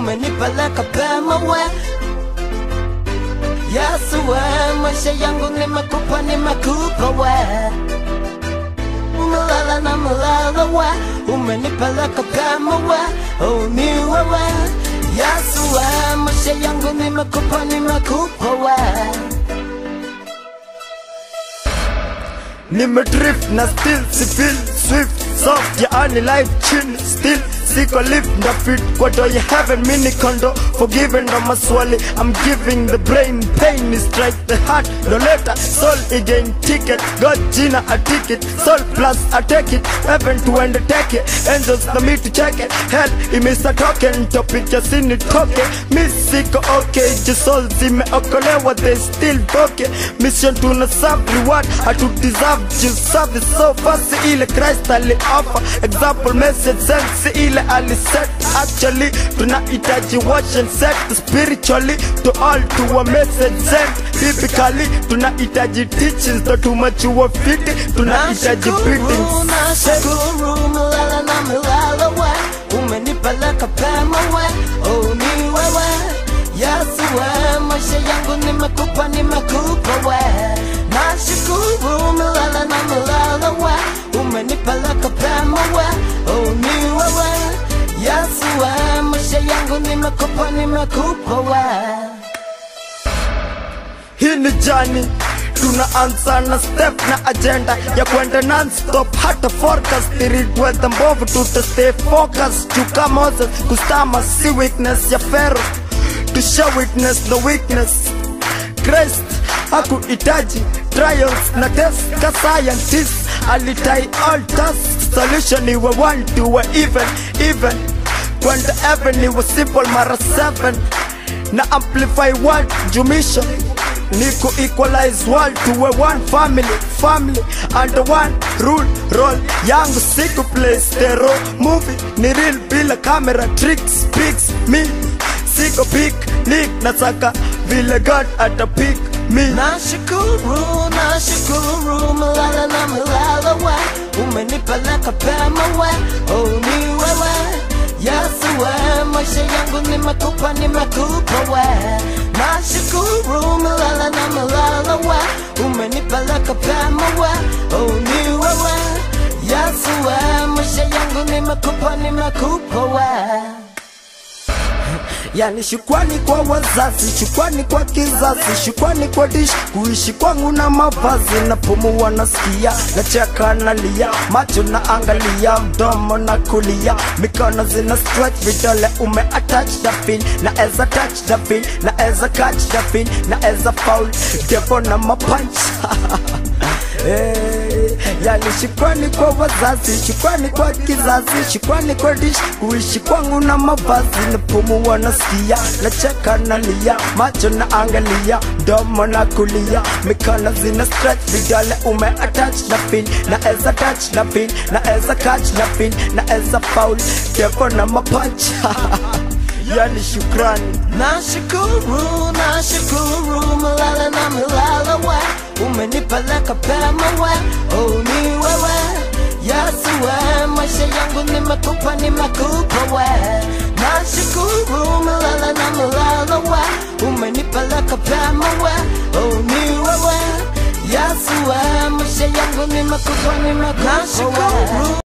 umenipeleka pema we Yesu we, maisha yangu nimekupa, nimekupa we Umelala na melala we, umenipeleka pema we Oh, ni wewe Yesu we, maisha yangu nimekupa, nimekupa we nimedrift na still sifil swift soft yaani life chill still siko lift na fit kwa do you heaven mini condo forgiven ndo maswali I'm giving the brain pain is strike the heart no letter soul again ticket God jina a ticket soul plus I take it heaven to undertake it angels na me to check it hell imesa token topic ya sini toke mi siko okay je soul zimeokolewa they still boke mission tuna serve reward hatu deserve just service so fast ile Christ ali offer example message sense ile ali set actually tunahitaji watch and set spiritually to all to a message sent biblically tunahitaji teachings to tumachua fiti tunahitaji beatings nashukuru milele na milele we umenipeleka pema we oh ni wewe yesu we maisha yangu nimekupa nimekupa we nashukuru milele na milele we umenipeleka pema we oh ni wewe yesu we maisha yangu nimekupa nimekupa we hii ni jani tunaanza na step na agenda ya kwenda non-stop hata forecast spirit mbovu tuta stay focus chuka Moses kustama si weakness ya Pharaoh to show witness no weakness Christ hakuhitaji trials na test ka scientist alitai all tasks solution iwe one to a even even kwenda heaven iwe simple mara seven na amplify world jumisha Nico equalize world to a one family, family under one rule, roll yangu siku play stereo movie ni real bila camera tricks pics me siko pick nick nataka vile God ata pick me Nashukuru, nashukuru, milele na milele we Umenipeleka pema we, oh ni wewe Yesu we, maisha yangu nimekupa, nimekupa we Nashukuru, milele na milele we Umenipeleka pema we, oh ni wewe Yesu we, maisha yangu nimekupa, nimekupa we yani shukwani kwa wazazi, shukwani kwa kizazi, shukwani kwa dish, kuishi kwangu na mavazi, na pumua nasikia, nacheka nalia, macho na angalia, mdomo na kulia, mikono zina stretch, vidole ume attach the pin, na eza touch the pin, na eza catch the pin, na eza foul, devo na mapunch Hey, yani shukrani kwa wazazi, shukrani kwa kizazi, shukrani kwa dish, kuishi kwangu na mavazi, napumua nasikia, nacheka nalia, macho na angalia, domo na kulia, mikono zina stretch, vidole ume attach na pin, na eza touch na pin, na eza catch na pin, na eza foul, devo na mapunch yani shukrani Nashukuru, nashukuru, milele na milele we Umenipeleka pema we, oh ni wewe Yesu we, maisha yangu nimekupa, nimekupa we Nashukuru, milele na milele we Umenipeleka pema we, oh ni wewe Yesu we, maisha yangu nimekupa, nimekupa we Nashukuru,